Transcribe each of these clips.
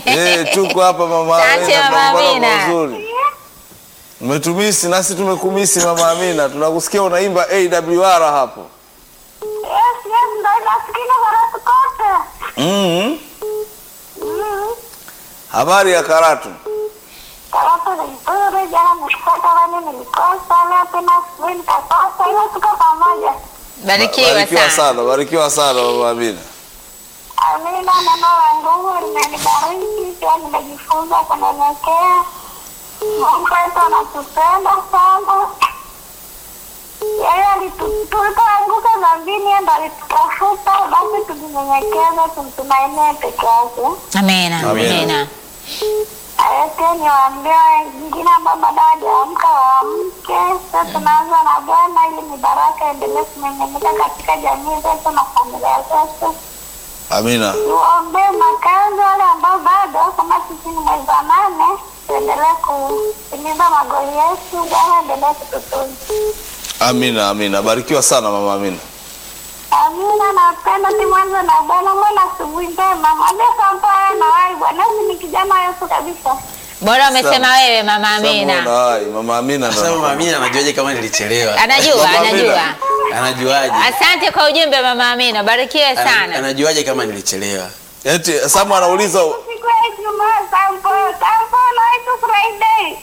Eh, tuko hapa mama Asante, Amina, Mama tunakuona Amina. kwa uzuri. Umetumisi nasi tumekumisi mama Amina, tunakusikia unaimba AWR hapo. Yes, yes, ndo inasikika Karatu kote. Mhm. Mm. Habari ya Karatu? Karatu ni nzuri, jana nilipata wani nilikosa, leo tena asubuhi nikakosa, ila tuko pamoja. Barikiwa Barikiwa sana. sana, barikiwa sana mama Amina. Amina, neno la nguvu limenibariki, pia nimejifunza kunyenyekea. Mungu wetu anatupenda sana. Yeye alitu- tulipoanguka dhambini, yeye ndo alitutafuta, basi tujinyenyekeze, tumtumainie peke yake. Amina. Amina. Amina. Ayote niwaambie wengine ambao bado hawajaamka waamke. Sasa tunaanza na Bwana ili mibaraka endelee kumiminika katika jamii zetu na familia zetu. Amina. Tuombee makazi wale ambao bado, kama sisi ni mwezi wa nane, tuendelee kutimiza magoli yetu. Bwana endelee kututunza. Amina, amina. Barikiwa sana mama Amina. Amina, napenda timwanze na Bwana. Mwana asubuhi njema, mwambie Sampa na wai Bwana, hizi ni kijana Yesu kabisa. Bora umesema Sana. wewe mama Samuel Amina. hai, mama Amina ndo. Sasa mama Amina anajuaje kama nilichelewa? Anajua, Mama anajua. Amina. Anajuaje? Asante kwa ujumbe mama Amina. Barikiwe Ana- sana. Anajuaje kama nilichelewa? Eti Samu anauliza Siku ya Ijumaa, Sampa, Sampa na waitu Friday.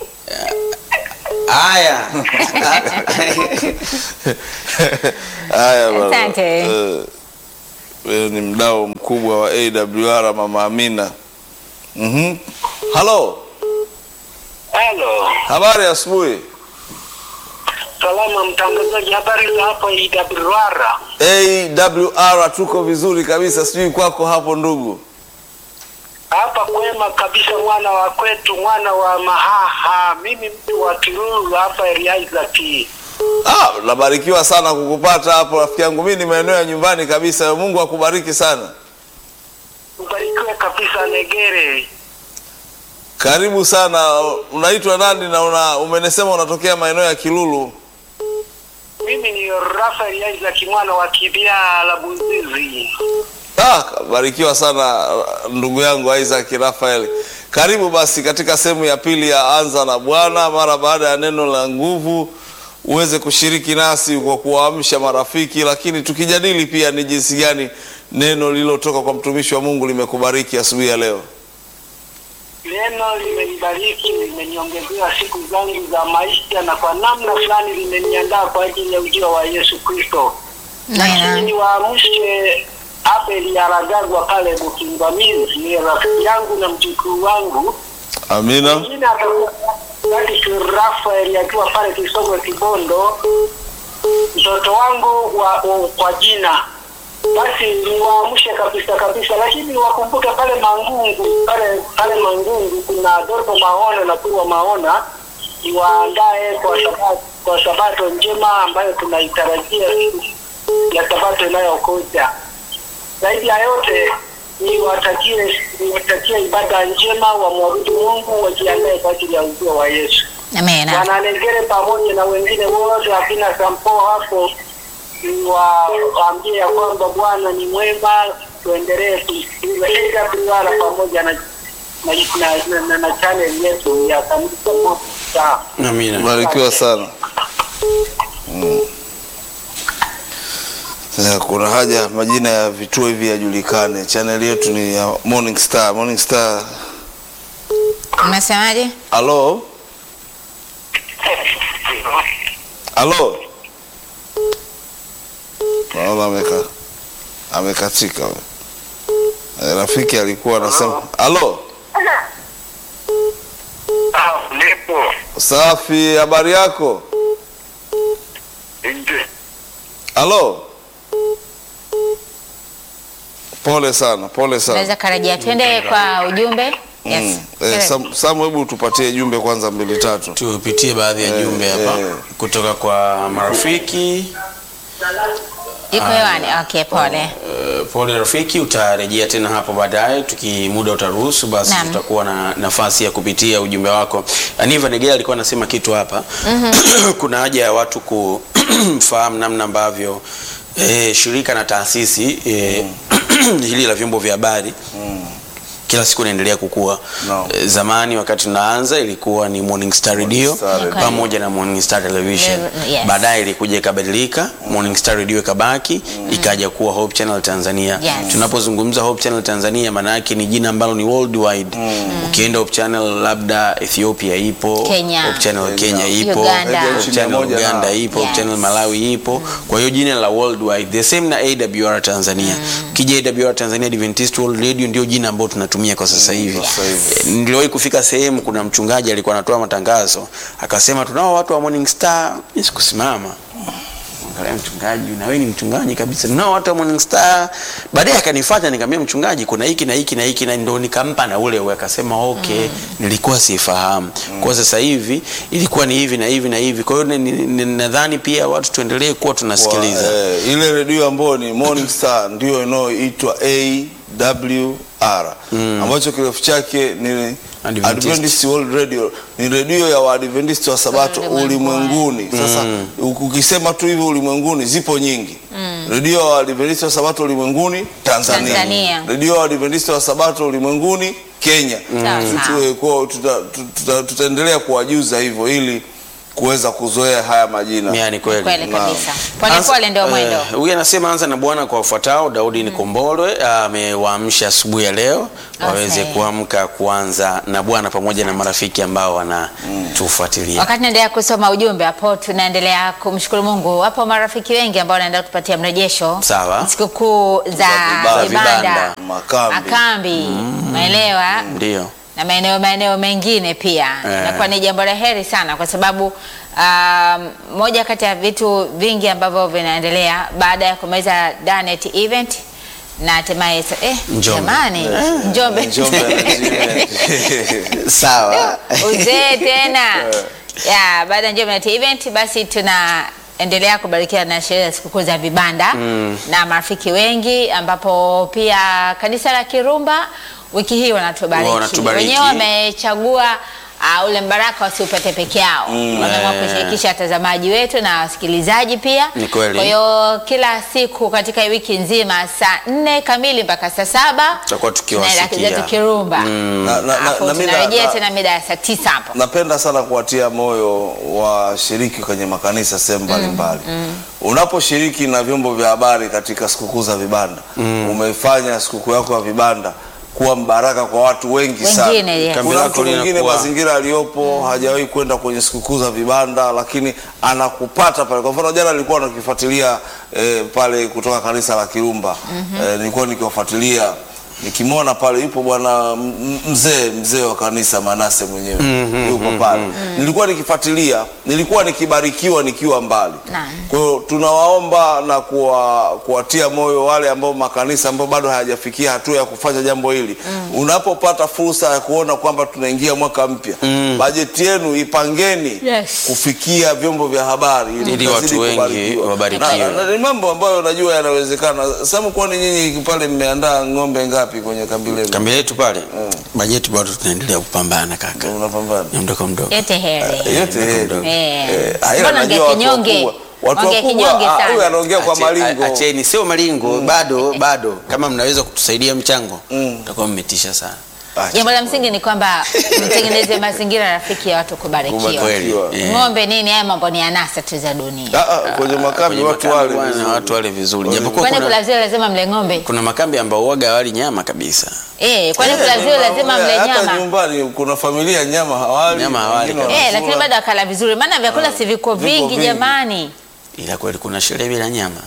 Haya. Haya baba. Asante. Eh, Wewe ni mdau mkubwa wa AWR mama Amina. Mhm. Halo. Halo, Habari ya asubuhi. salama mtangazaji, habari za hapo IWR? AWR tuko vizuri kabisa, sijui kwako hapo ndugu. Hapa kwema kabisa, mwana wa kwetu, mwana wa Mahaha. Mimi mtu wa Kiruru hapa area Isaac. Ah, nabarikiwa sana kukupata hapo rafiki yangu. Mimi ni maeneo ya nyumbani kabisa. Mungu akubariki sana. Ubarikiwe kabisa, Negere. Karibu sana. Unaitwa nani na una umenesema unatokea maeneo ya Kilulu? Mimi ni Rafael Isaac, mwana wa Kibia la Buzizi. Ah, barikiwa sana ndugu yangu Isaac Rafael. Karibu basi katika sehemu ya pili ya Anza na Bwana, mara baada ya neno la nguvu uweze kushiriki nasi kwa kuwaamsha marafiki, lakini tukijadili pia ni jinsi gani neno lililotoka kwa mtumishi wa Mungu limekubariki asubuhi ya leo. Neno limenibariki, limeniongezea siku zangu za maisha, na kwa namna fulani limeniandaa kwa ajili ya ujio wa Yesu Kristo. lakini Amina. niwaamshe Abel Aragagwa pale Bukingamizi, ni rafiki yangu na mjukuu wangu. Amina. Mwingine atakuwa Patrick Rafael akiwa pale Kisogwe Kibondo, mtoto wangu wa, wa, kwa jina basi niwaamshe kabisa kabisa, lakini wakumbuke pale Mangungu, pale pale Mangungu kuna Dorbo Maona na Kurwa Maona, niwaandae kwa sabato, kwa sabato njema ambayo tunaitarajia siku ya sabato inayokuja. Zaidi ya yote niwatakie niwatakie ibada njema, wamwabudu Mungu, wajiandae kwa ajili ya ujio wa Yesu. Amina. Wananegere pamoja na wengine wote akina Sampo hapo niwaambie ya kwamba Bwana ni mwema, tuendelee kusikiliza AWR pamoja na na, na, na, na, na channel yetu ya kanisa moja. Amina. Barikiwa sana. Mm. Sasa kuna haja majina ya vituo hivi yajulikane. Channel yetu ni ya Morning Star. Morning Star. Umesemaje? Halo? Halo? Naona ameka amekatika. we. Eh, Rafiki alikuwa anasema halo. Ah, nipo Safi, habari yako? nje. Halo? Pole sana, pole sana. Unaweza karejea, twende kwa ujumbe. Yes. Mm. Eh, Sam, Sam, hebu tupatie jumbe kwanza mbili tatu. Tupitie baadhi ya Eh, jumbe hapa eh. kutoka kwa marafiki. Iko hewani. Okay, pole. Uh, pole rafiki, utarejea tena hapo baadaye, tukimuda utaruhusu, basi Naam. tutakuwa na nafasi ya kupitia ujumbe wako. Aniva Negela alikuwa anasema kitu hapa kuna haja ya watu kufahamu namna ambavyo eh, shirika na taasisi eh, hili la vyombo vya habari kila siku inaendelea kukua Naam. Eh, zamani wakati tunaanza ilikuwa ni Morning Star Radio Star Radio. pamoja na Morning Star Television Yes. baadaye ilikuja ikabadilika Morning Star Radio ikabaki ikaja kuwa Hope Channel Tanzania Yes. tunapozungumza Hope Channel Tanzania maana yake ni jina ambalo ni worldwide ukienda Hope Channel labda Ethiopia ipo Kenya. Hope Channel Kenya, Kenya. ipo Uganda. Hope Nchi Channel mia moja na- Uganda ipo Hope Yes. Channel Malawi ipo kwa hiyo jina la worldwide the same na AWR Tanzania ukija AWR Tanzania Adventist World Radio ndio jina ambalo tunatumia kwa sasa hivi sasa hivi. Eh, niliwahi kufika sehemu kuna mchungaji alikuwa anatoa matangazo akasema tunao watu wa Morning Star mimi sikusimama Angalia mchungaji na wewe ni mchungaji kabisa tunao watu wa Morning Star baadaye akanifuata nikamwambia mchungaji kuna hiki na hiki na hiki na ndo nikampa na ule ule akasema okay nilikuwa sifahamu kwa sasa hivi ilikuwa ni hivi na hivi na hivi kwa hiyo ni- ni- ni- nadhani pia watu tuendelee kuwa tunasikiliza Wa- eh, ile redio ambayo ni Morning Star ndio inayoitwa AWR ambacho kirefu chake ni Adventist. Adventist World Radio ni redio ya Waadventist wa Sabato Ulimwenguni. ulimwenguni. Sasa u- ukisema tu hivi ulimwenguni zipo nyingi. Redio ya Waadventist wa Sabato ulimwenguni Tanzania. Tanzania. Redio ya Waadventist wa Sabato ulimwenguni Kenya. Sawa, Tutu- sawa. kwa- tuta- tuta- Tutaendelea kuwajuza hivyo ili kuweza kuzoea haya majina. yani kweli Kweli Naam. kabisa. Pole Anza- pole ndio mwendo. eh, Huyu anasema anza na Bwana kwa wafuatao. Daudi Nikombolwe amewaamsha asubuhi ya leo waweze Okay. kuamka kuanza na Bwana pamoja na marafiki ambao wanatufuatilia. Wakati naendelea kusoma ujumbe hapo, tunaendelea kumshukuru Mungu. Wapo marafiki wengi ambao wanaendelea kutupatia mrejesho Sawa. sikukuu za vibanda. vibanda, Makambi. makambi, umeelewa? Ndio. na maeneo maeneo mengine pia Eh. inakuwa ni jambo la heri sana kwa sababu um, moja kati ya vitu vingi ambavyo vinaendelea baada ya kumaliza Danet event na hatimaye sa- eh, Njombe. jamani Njombe Njombe Sawa. uzee tena ya baada ya Njombe Net event basi tunaendelea kubarikiwa na sherehe za sikukuu za vibanda na marafiki wengi ambapo pia kanisa la Kirumba wiki hii wanatubariki Wanatubariki. wenyewe wamechagua uh, ule mbaraka wasiupate peke yao wameamua Eh. kushirikisha watazamaji wetu na wasikilizaji pia Ni kweli. kwa hiyo kila siku katika hii wiki nzima saa nne kamili mpaka saa saba Tutakuwa tukiwasikia. tunaenda zetu Kirumba Na- na- na- Alafu na mi na- tunarejea na- tena mida ya saa tisa hapo napenda sana kuwatia moyo washiriki kwenye makanisa sehemu mbalimbali unaposhiriki na vyombo vya habari katika sikukuu za vibanda umefanya sikukuu yako ya vibanda kuwa mbaraka kwa watu wengi sana Wengine, yes. Kambi kuna lako mtu mwingine linakuwa- mazingira aliyopo hajawahi kwenda kwenye sikukuu za vibanda lakini anakupata pale kwa mfano jana nilikuwa nakifuatilia eh, pale kutoka kanisa la kirumba eh, nilikuwa nikiwafuatilia nikimwona pale yupo bwana m- m- mzee mzee wa kanisa manase mwenyewe yupo pale nilikuwa nikifuatilia nilikuwa nikibarikiwa nikiwa mbali Naam. kwa hiyo tunawaomba na kuwa, kuwatia moyo wale ambao makanisa ambao bado hayajafikia hatua ya kufanya jambo hili unapopata fursa ya kuona kwamba tunaingia mwaka mpya bajeti yenu ipangeni Yes. kufikia vyombo vya habari Ili tukazidi watu wengi kubarikiwa. wabarikiwe. Na- na- na- ni mambo ambayo najua yanawezekana samu kwani nyinyi pale mmeandaa ng'ombe ngapi kwenye kambi lenu Kambi letu pale bajeti bado tunaendelea kupambana kaka. unapambana Ni mdogo mdogo. yote heri yote heri Eh. Eh, ah, ila Mbona najua ongea watu kinyonge? wakubwa- watu Ongea wakubwa, kinyonge ah, sana. huyu anaongea kwa Ache- malingo a- Acheni, sio malingo bado bado, kama mnaweza kutusaidia mchango mtakuwa mmetisha sana. Acha. jambo la msingi ni kwamba mtengeneze mazingira rafiki ya watu kubarikiwa Kubarikiwa. Kweli. Eh. ng'ombe nini haya mambo ni anasa tu za dunia Ah, ah, kwenye makambi Kwenye watu makambi wale bwana, vizuri. watu wale vizuri. Wale Japokuwa kwani kuna, kulazia lazima mle ng'ombe kuna makambi ambao uwaga wali nyama kabisa. eh kwani Eh, kulazia kuna- lazima mle hata nyama nyumbani kuna familia nyama hawali Nyama hawali wengine kabisa. eh wanakula. lakini bado akala vizuri maana vyakula si viko viko vingi vingi. jamani Ila kweli kuna sherehe bila nyama.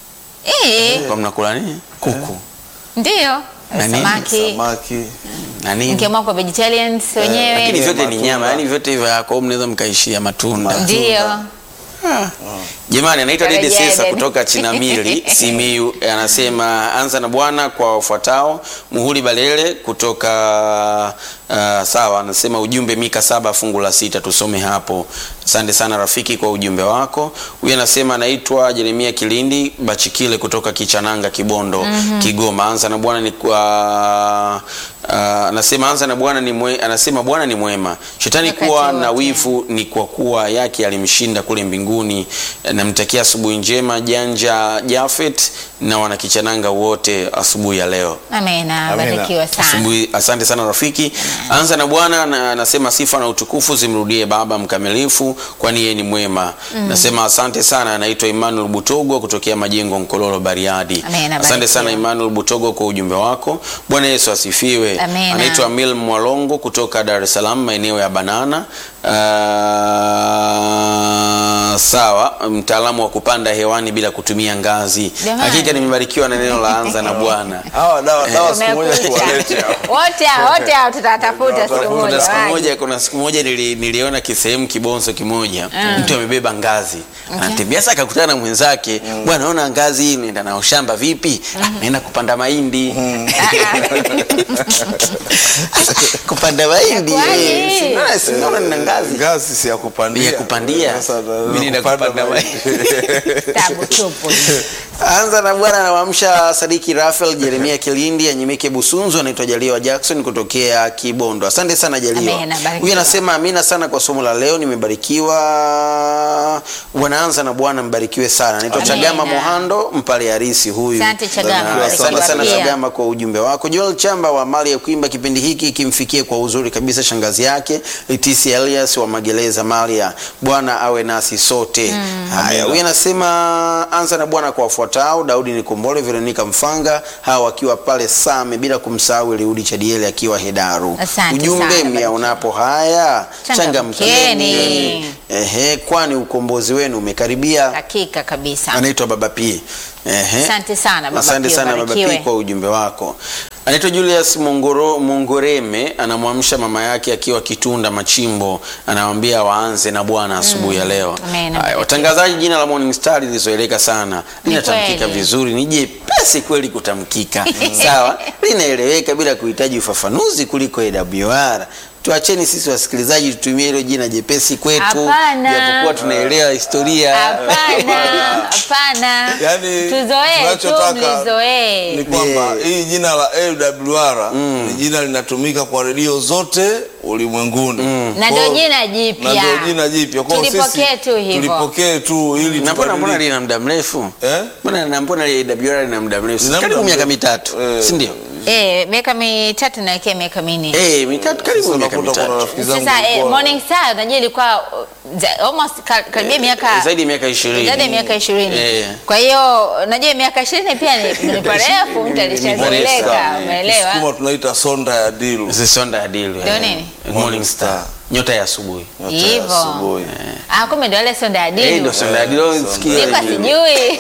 eh Kwa mnakula nini? Kuku. ndio Na nini? samaki samaki Na nini? mkiamua kwa vegetarians wenyewe Lakini vyote ni matunda. nyama, yani vyote hivyo yako mnaweza mkaishia matunda. ndio Jamani, anaitwa Dede Tarejea Sesa Dede. kutoka Chinamili Simiyu, anasema anza na Bwana kwa wafuatao. Muhuli Balele kutoka uh, sawa, anasema ujumbe Mika saba fungu la sita, tusome hapo. Asante sana rafiki kwa ujumbe wako. Huyu anasema anaitwa Jeremia Kilindi Bachikile kutoka Kichananga Kibondo Kigoma. Anza na Bwana ni kwa uh, anasema anza na Bwana ni mwe, anasema Bwana ni mwema. Shetani Wakati kuwa na wote. wivu ni kwa kuwa yake alimshinda kule mbinguni. Namtakia asubuhi njema Janja Jafet na wanakichananga wote asubuhi ya leo. Amena, Amina. barikiwa sana. Asubuhi, asante sana rafiki. Anza na Bwana na anasema sifa na utukufu zimrudie Baba mkamilifu, kwani yeye ni mwema. Nasema asante sana. Anaitwa Emmanuel Butogo kutokea Majengo Nkololo, Bariadi. Amina, Asante barikiwa. sana Emmanuel Butogo kwa ujumbe wako. Bwana Yesu asifiwe. Amina. Anaitwa Amil Mwalongo kutoka Dar es Salaam, maeneo ya Banana. Ah, sawa, mtaalamu wa kupanda hewani bila kutumia ngazi. Jamani. Hakika nimebarikiwa na neno la anza na Bwana. Hawa dawa dawa siku moja Umekucha. tuwalete hapa. Wote hao, wote hao tutatafuta siku Kuna moja. Kuna siku waje. moja, kuna siku moja nili, niliona kisehemu kibonzo kimoja mtu amebeba ngazi anatembea sasa, akakutana na mwenzake bwana, naona ngazi hii inaenda nao shamba vipi? "Ah, naenda kupanda mahindi kupanda mahindi Inakuwaje? eh, si naona- si naona nina ngazi Ngazi si ya kupandia. ya kupandia. Sasa na- Mimi naenda kupanda kupanda mahindi. Tabu tupu. Anza na bwana anawamsha Sadiki Rafael Jeremia Kilindi Anyimike Busunzu, anaitwa Jaliwa Jackson kutokea Kibondo. Asante sana Jaliwa. Amina, barikiwa. Huyu anasema amina sana kwa somo la leo, nimebarikiwa. Wanaanza na Bwana, mbarikiwe sana. Anaitwa Amina. Chagama Mohando Mpale Harisi huyu. Asante Chagama, Na Asante sana barikiwa. Chagama kwa ujumbe wako. Joel Chamba wa mali ya kuimba, kipindi hiki kimfikie kwa uzuri kabisa shangazi yake Leticia Elias wa Magereza Maria. Bwana awe nasi sote. Haya, huyu anasema anza na Bwana kwa wafuatao: Daudi Nikombole, Veronica Mfanga, hawa wakiwa pale Same, bila kumsahau Eliudi Chadieli akiwa Hedaru. Asante Ujumbe sana, myaonapo haya Changamkeni. changamkeni, ehe, kwani ukombozi wenu umekaribia. Hakika kabisa. Anaitwa Baba P. Ehe. Asante sana Baba Asante P, sana Baba ubarikiwe. P kwa ujumbe wako. Anaitwa Julius Mongoro, Mongoreme anamwamsha mama yake akiwa Kitunda Machimbo, anawambia waanze na Bwana asubuhi ya leo. Amen. Haya, watangazaji, jina la Morning Star lilizoeleka sana, linatamkika kweli. vizuri, ni jepesi kweli kutamkika, sawa, linaeleweka bila kuhitaji ufafanuzi kuliko AWR. Tuacheni sisi wasikilizaji tutumie hilo jina jepesi kwetu, Hapana. japokuwa tunaelewa historia. Hapana, hapana. Yaani, Tuzoee tu tunachotaka mlizoee. ni kwamba Yeah. hii jina la AWR ni jina linatumika kwa redio zote ulimwenguni Na Kwa- ndio jina jipya. na ndio jina jipya Kwa hiyo Tulipokee sisi tu hivyo. tulipokee tu ili na mbona mbona tubadilike. lina muda mrefu Eh? mbona na mbona AWR lina muda mrefu Lina karibu muda miaka mrefu. mitatu Eh, si ndio Eh, miaka mitatu na wekea miaka minne. eh mitatu karibu Sasa miaka unakuta kuna mitatu rafiki zangu Sasa eh, walikuwa- Morning Star unajua ilikuwa uh, za- almost ka- karibia miaka zaidi ya miaka 20 zaidi ya miaka ishirini. Eh. Kwa hiyo unajua miaka ishirini pia ni ni parefu, mtu alishazoeleka, Morning umeelewa? Kisukuma tunaita sonda ya dilu zisonda adili Ndio nini? morning star nyota ya asubuhi Nyota ya Hivyo. asubuhi. Ah, kumbe ndio wale sonda eh adilu. ndio sonda adili sikia Sikuwa sijui.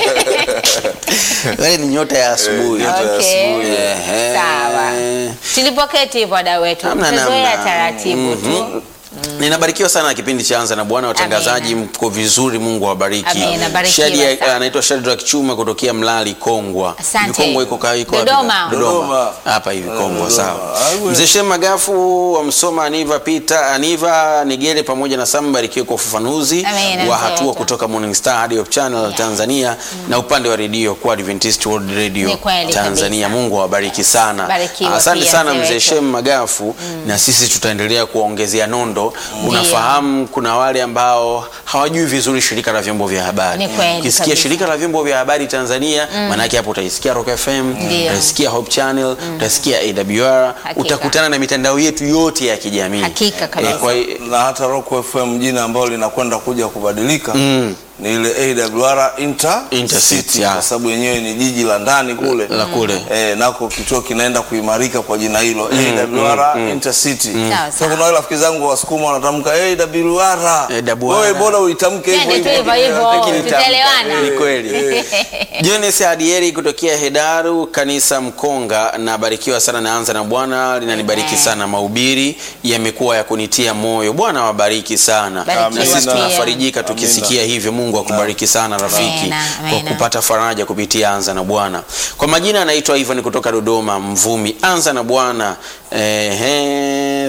wale ni nyota ya asubuhi nyota ya Okay. asubuhi. Ehe. Sawa. Tulipoketi hivyo wadau wetu. Hamna Tuzoea namna. taratibu tu. Ninabarikiwa sana na kipindi cha Anza na Bwana, watangazaji mko vizuri, Mungu awabariki. Amina, barikiwa Shadi sana. anaitwa Shadrack Chuma kutokea Mlali Kongwa. Asante. Hivi Kongwa iko ka- iko wapi? Dodoma. Dodoma. Dodoma. Hapa hivi Kongwa, Dodoma. sawa. Ah, we- Mzee Shem Magafu wa Msoma, Aniva Peter, Aniva Nigere pamoja na Sam barikiwe kwa ufafanuzi Amina, wa mzee hatua wetu. kutoka Morning Star hadi Hope Channel Tanzania na upande wa redio kwa Adventist World Radio Ni kweli Tanzania. Mungu awabariki sana. Barikiwa Asante pia, sana mzee mzee wetu. Shem Magafu na sisi tutaendelea kuwaongezea nondo. Unafahamu kuna wale ambao hawajui vizuri shirika la vyombo vya habari. Ni kweli Ukisikia kabisa. shirika la vyombo vya habari Tanzania, maanake hapo utaisikia Rock FM, Ndio. utaisikia Hope Channel, utasikia AWR, Hakika. utakutana na mitandao yetu yote ya kijamii. Hakika kabisa. Eh, kwa na hata Rock FM jina ambalo linakwenda kuja kubadilika ni ile AWR Inter Intercity, City, ya. kwa sababu yenyewe ni jiji la ndani kule La kule. eh, nako kituo kinaenda kuimarika kwa jina hilo AWR Intercity. Sawa, Sasa sawa. kuna wale rafiki zangu wasukuma wanatamka AWR, AWR. wewe bora uitamke hivyo Twende tu hivyo hivyo, Lakini tutaelewana. Ni kweli. Jones Adieri kutokea Hedaru kanisa Mkonga, nabarikiwa sana. Naanza na Bwana linanibariki Amen. sana, mahubiri yamekuwa ya kunitia moyo. Bwana wabariki sana, Barikiwa na sisi pia. tunafarijika tukisikia hivyo. Mungu Mungu akubariki sana rafiki Amena, kwa amena. kupata faraja kupitia Anza na Bwana. Kwa majina anaitwa Ivan kutoka Dodoma Mvumi. Anza na Bwana. Ehe,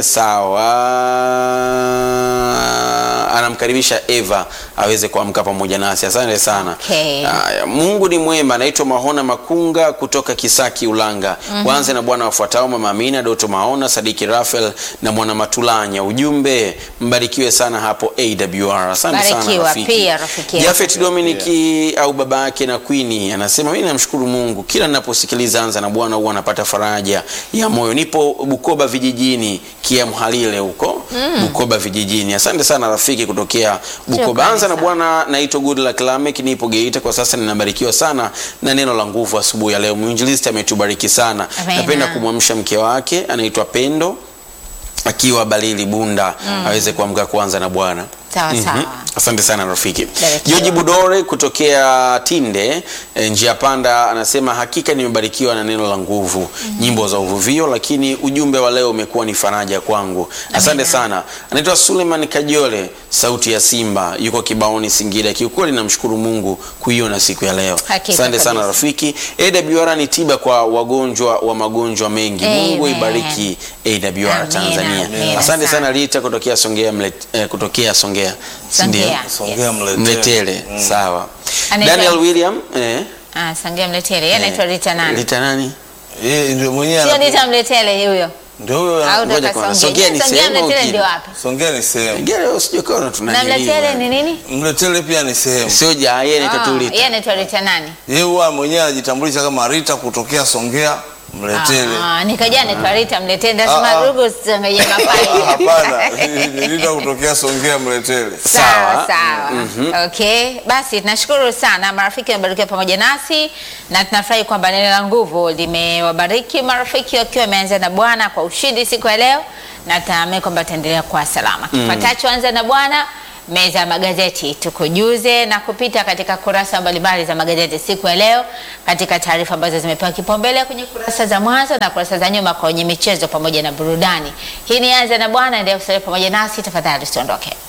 sawa. Anamkaribisha Eva aweze kuamka pamoja nasi. Asante sana. Okay. Haya, Mungu ni mwema. Anaitwa Mahona Makunga kutoka Kisaki Ulanga. Waanze na Bwana wafuatao: Mama Amina, Doto Maona, Sadiki Rafael na Mwana Matulanya. Ujumbe, mbarikiwe sana hapo AWR. Asante sana Barikiwa rafiki. pia rafiki yangu. Jafet Dominiki au baba yake na Queen anasema mimi namshukuru Mungu kila ninaposikiliza Anza na Bwana huwa napata faraja ya moyo. Nipo Bukoba vijijini, Kiamhalile huko Bukoba vijijini. Asante sana rafiki kutokea Bukoba. Shukrani Anza na sana. Bwana, naitwa Goodluck Lamek, nipo Geita kwa sasa, ninabarikiwa sana na neno la nguvu asubuhi ya leo. Mwinjilisti ametubariki sana. Amena. Napenda kumwamsha mke wake anaitwa Pendo akiwa Balili Bunda aweze kuamka kuanza na Bwana. Sawa, sawa. Asante sana rafiki. Barikiwa. Joji Budore kutokea Tinde e, njia panda anasema hakika nimebarikiwa na neno la nguvu, nyimbo za uvuvio, lakini ujumbe wa leo umekuwa ni faraja kwangu. Asante sana. Anaitwa Suleiman Kajole, sauti ya Simba, yuko Kibaoni Singida. Kiukweli namshukuru Mungu kuiona siku ya leo. Hakika Asante sana kabisa. rafiki. AWR ni tiba kwa wagonjwa wa magonjwa mengi. Mungu Amen. ibariki AWR Amina, Tanzania. amina Asante sana. sana Rita kutokea Songea mlet, eh, kutokea Songea. Si ndio? Songea. Songea mletele. Mletele, sawa. Anaitwa- Daniel William, eh, Ah, Sangia Mletele. Yeye anaitwa Rita nani? Rita nani? Yeye ndio mwenyewe Sio anapo- Rita Mletele huyo. ndio huyo Au ngoja toka kwanza. Songea. Songea ni Songea sehemu au Mletele kile? ndio wapi? Songea ni sehemu, Ngere usijokona Na tunaniliwa. Mletele ni nini? mletele pia ni sehemu. Sio ja yeye ni Ah, tatu Yeye Rita. anaitwa Rita nani? Yeye huwa mwenyewe anajitambulisha kama Rita kutokea Songea mletele. Ah, nikajua anaitwa Rita Mletele. Ah, Ndasema ah. rugo usichangaje Ah, mapai. Hapana, ni Rita kutokea Songea mletele. Sawa Sawa. sawa. Okay, basi tunashukuru sana marafiki wamebarikiwa pamoja nasi na tunafurahi kwamba neno la nguvu limewabariki marafiki wakiwa wameanza na Bwana kwa ushindi siku ya leo, na tunaamini kwamba tutaendelea kuwa salama. Kifuatacho anza na Bwana meza ya magazeti tukujuze na kupita katika kurasa mbalimbali za magazeti siku ya leo, katika taarifa ambazo zimepewa kipaumbele kwenye kurasa za mwanzo na kurasa za nyuma kwenye michezo pamoja na burudani. Hii ni anza na Bwana, endelea kusalia pamoja nasi tafadhali, usiondoke.